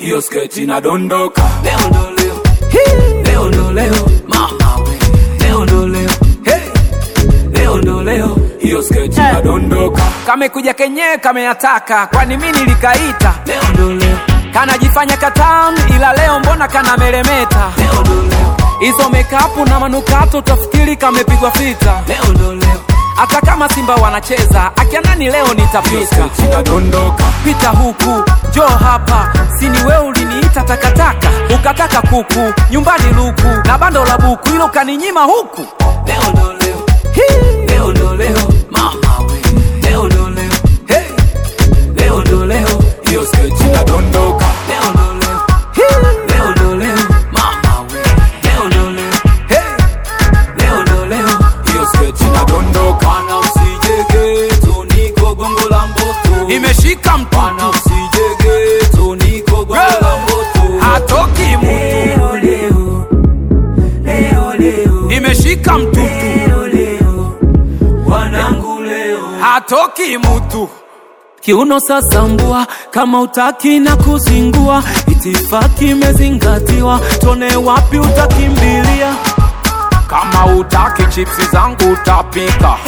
hiyo sketi inadondoka leo ndo leo leo ndo leo mama we leo ndo leo hey. leo ndo leo hiyo sketi inadondoka kamekuja kenyewe kameyataka kwani mi nilikaita leo ndo leo kanajifanya katamu ila leo mbona kana meremeta leo ndo leo hizo mekapu na manukato utafikiri kamepigwa fita leo ndo leo hata kama simba wanacheza akianani leo hiyo nitapika sketi inadondoka pita huku jo hapa sini we uliniita takataka ukataka kuku nyumbani luku na bando la buku ilo kaninyima huku leo ndo leo Hii. leo ndo leo mama we leo ndo leo hey. leo ndo leo hiyo sketi inadondoka leo ndo leo Hii. leo ndo leo mama we leo ndo leo hey. leo ndo leo hiyo sketi inadondoka Bwana usijegeto niko gongo la mboto imeshika Bwana mtutu usijegeto niko gongo la mboto hatoki mtu Leo leo leo leo imeshika mtutu leo leo wanangu leo hatoki mtu kiuno sasa mbua kama utaki na kuzingua itifaki imezingatiwa tone wapi utakimbilia kama utaki chipsi zangu utapika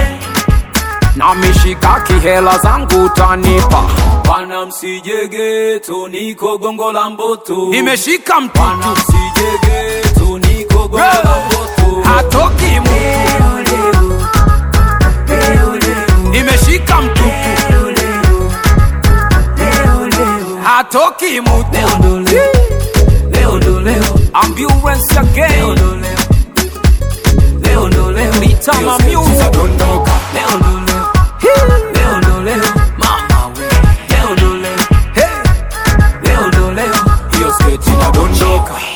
na mishikaki hela zangu utanipa bwana msijegeto niko gongo la mboto imeshika bwana mtutu msijegeto niko gongo la mboto hatoki mtu leo leo leo leo imeshika mtutu leo leo leo leo hatoki mtu leo ndo leo leo ndo leo ambulance leo again ndo leo leo ndo leo Bitama music inadondoka leo ndo leo leo ndo leo mama we leo ndo leo hey. leo ndo leo hiyo sketi inadondoka